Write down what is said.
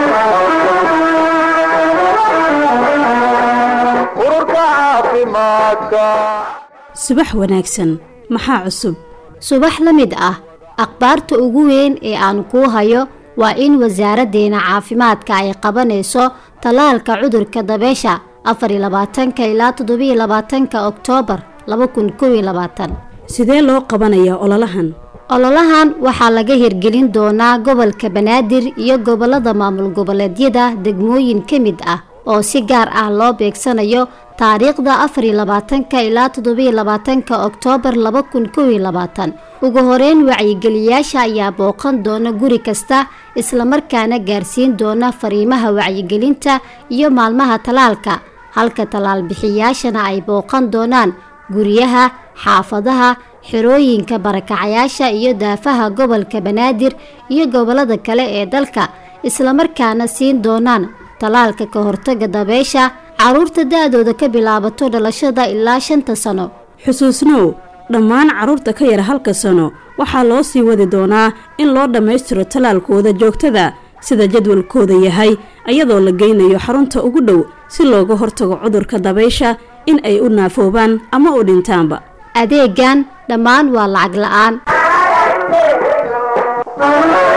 ururka caafimaadka subax wanaagsan maxaa cusub subax la mid ah akhbaarta ugu weyn ee aan kuu hayo waa in wasaaraddeena caafimaadka ay qabanayso tallaalka cudurka dabeesha afar iyo labaatanka ilaa toddobiyo labaatanka oktoobar laba kun kow iyo labaatan sidee loo qabanayaa ololahan ololahan waxaa laga hirgelin doonaa gobolka banaadir iyo gobolada maamul goboleedyada degmooyin ka mid ah oo si gaar ah loo beegsanayo taariikhda afar iyo labaatanka ilaa toddobiyo labaatanka oktoobar laba kun kow iyo labaatan ugu horeyn wacyigeliyaasha ayaa booqan doona guri kasta islamarkaana gaarsiin doona fariimaha wacyigelinta iyo maalmaha talaalka halka talaal bixiyaashana ay booqan doonaan guryaha xaafadaha xerooyinka barakacayaasha iyo daafaha gobolka banaadir iyo gobolada kale ee dalka islamarkaana siin doonaan talaalka ka hortaga dabeesha caruurta da-dooda ka bilaabato dhalashada ilaa shanta sano xusuusnow dhammaan carruurta ka yar halka sano waxaa loo sii wadi doonaa in loo dhammaystiro tallaalkooda joogtada sida jadwalkooda yahay iyadoo la geynayo xarunta ugu dhow si looga hortago cudurka dabaysha in ay u naafoobaan ama u dhintaanba adeegan dhammaan waa lacag la-aan